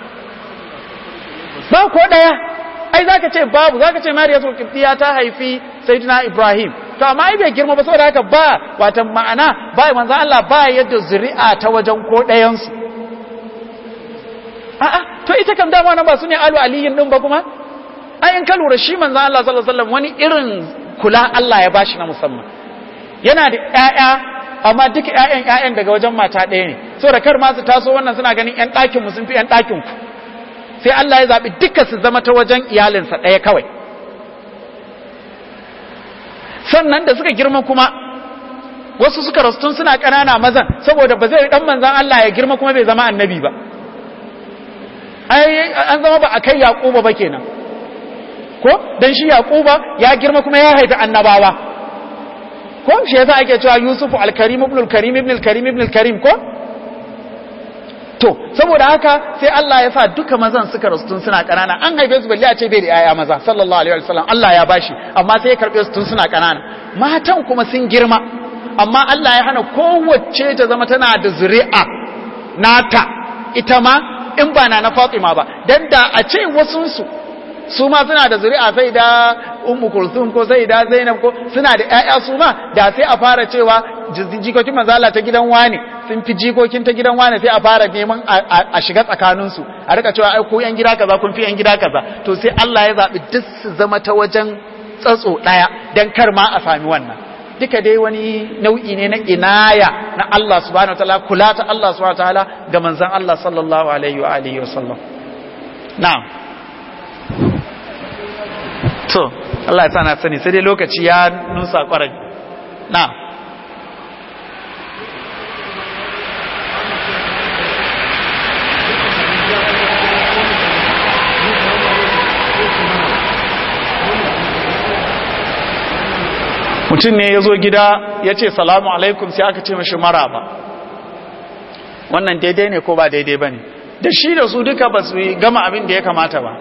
ba ko daya ai zaka ce babu zaka ce mariyatul qibtiya ta haifi sayyidina ibrahim to amma ai bai girma ba saboda haka ba watan ma'ana ba manzo Allah ba yadda zuri'a ta wajen ko dayan su a'a to ita kam dama nan ba su ne alu aliyin din ba kuma ai in ka lura shi manzo Allah sallallahu alaihi wasallam wani irin kula Allah ya bashi na musamman yana da ƴaƴa amma duka ƴaƴan ƴaƴan daga wajen mata ɗaya ne saboda kar ma su taso wannan suna ganin ƴan ɗakin mu sun fi ƴan ɗakin ku sai Allah ya zaɓi duka su zama ta wajen iyalinsa ɗaya kawai sannan da suka girma kuma wasu suka rastun suna ƙanana mazan saboda ba zai ɗan manzan Allah ya girma kuma bai zama annabi ba an zama ba a kai yaƙuba ba kenan ko don shi yaƙuba ya girma kuma ya haifi annabawa ko shi yasa ake cewa yusufu alkarim ibn alkarim ibn alkarim ibn alkarim ko to saboda haka sai Allah ya sa duka mazan suka rasu tun suna kanana an haife su balle a ce bai da yaya maza sallallahu alaihi wasallam Allah ya bashi amma sai ya karbe su tun suna kanana matan kuma sun girma amma Allah ya hana kowace ta zama tana da zuri'a nata ita ma in ba na na Fatima ba dan da a ce wasun su su ma suna da zuri'a sai da ummu kulthum ko sai da zainab ko suna da ƴaƴa su ma da sai a fara cewa jikokin manzala ta gidan wani sun fi jikokin ta gidan wani sai a fara neman a shiga tsakanin su a rika cewa ai ko yan gida kaza kun fi yan gida kaza to sai Allah ya zabi duk su zama ta wajen tsatso daya dan kar ma a sami wannan duka dai wani nau'i ne na inaya na Allah subhanahu wataala kula ta Allah subhanahu wataala ga manzon Allah sallallahu alaihi wa alihi wa sallam na'am to Allah ya sa na sani sai dai lokaci ya nusa kwarai na mutum ne ya zo gida ya ce salamu alaikum sai aka ce mashi maraba wannan daidai ne ko ba daidai ba ne da shi da su duka ba su gama abin da ya kamata ba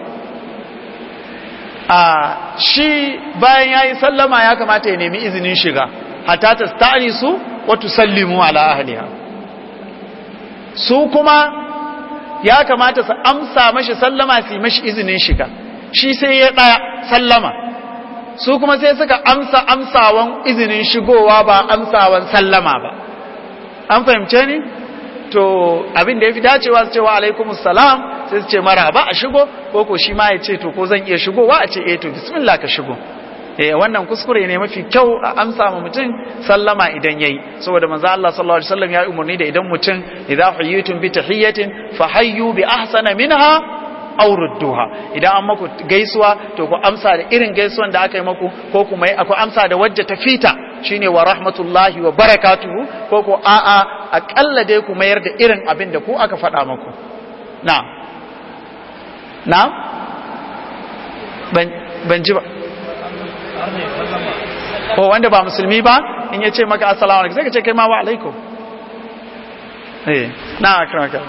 a shi bayan ya yi sallama ya kamata ya nemi izinin shiga hatta ta stani su wata sallimu ala ahliha su kuma ya kamata su amsa mashi sallama su yi mashi izinin shiga shi sai ya ɗaya sallama su kuma sai suka amsa amsawan izinin shigowa ba amsawan sallama ba an fahimce ni to abin da ya fi dacewa su cewa alaikumus salam sai su ce mara ba a shigo ko ko shi ma ya ce to ko zan iya shigowa a ce eh to bismillah ka shigo eh wannan kuskure ne mafi kyau a amsa ma mutum sallama idan yayi saboda manzo Allah sallallahu alaihi wasallam ya umarni da idan mutum idza huyitum bi tahiyatin fahayyu bi ahsana minha aw rudduha idan an maku gaisuwa to ku amsa da irin gaisuwan da aka yi maku ko kuma ku amsa da wajja ta fita shine wa rahmatullahi wa barakatuhu ko ko a'a akalla dai ku mayar da irin abin da ku aka faɗa maku na na ban ban ji ba ko wanda ba musulmi ba in ya ce maka assalamu alaikum sai ka ce kai ma wa alaikum eh na akram akram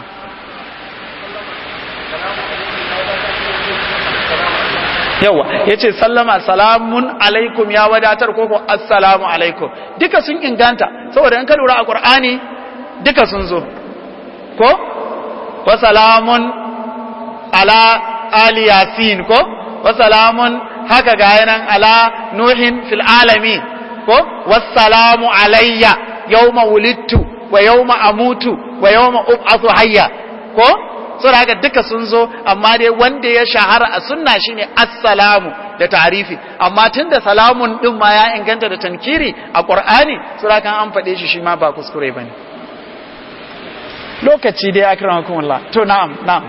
yawa ya ce sallama salamun alaikum ya wadatar ko ko assalamu alaikum duka sun inganta saboda in ka lura a qur'ani duka sun zo ko wa salamun ala ali yasin ko wa salamun haka ga yanan ala nuhin fil alamin ko wassalamu alayya yawma wulidtu wa yawma amutu wa yawma ub'athu hayya ko saboda haka duka sun zo amma dai wanda ya shahara a sunna shine assalamu da tarifi amma tunda salamun din ma ya inganta da tankiri a qur'ani saboda kan an faɗe shi shi ma ba kuskure bane lokaci dai akramakumullah to na'am na'am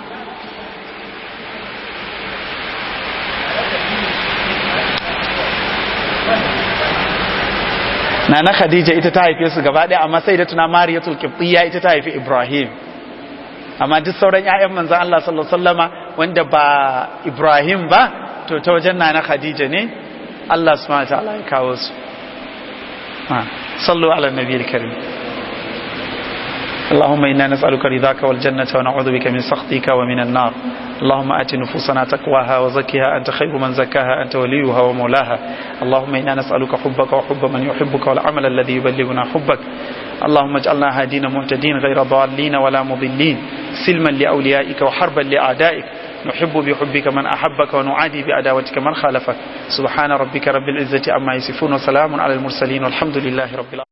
Nana Khadija ita ta haife su gaba ɗaya amma sai da tuna Mariyatul Qibtiyya ita ta haifi Ibrahim amma duk sauran ƴaƴan manzon Allah sallallahu alaihi wasallama wanda ba Ibrahim ba to ta wajen Nana Khadija ne Allah subhanahu wa ta'ala ya kawo su sallu ala nabiyil karim اللهم إنا نسألك رضاك والجنة ونعوذ بك من سخطك ومن النار اللهم آت نفوسنا تقواها وزكها أنت خير من زكاها أنت وليها ومولاها اللهم إنا نسألك حبك وحب من يحبك والعمل الذي يبلغنا حبك اللهم اجعلنا هادين مهتدين غير ضالين ولا مضلين سلما لأوليائك وحربا لأعدائك نحب بحبك من أحبك ونعادي بعداوتك من خالفك سبحان ربك رب العزة عما يصفون وسلام على المرسلين والحمد لله رب العالمين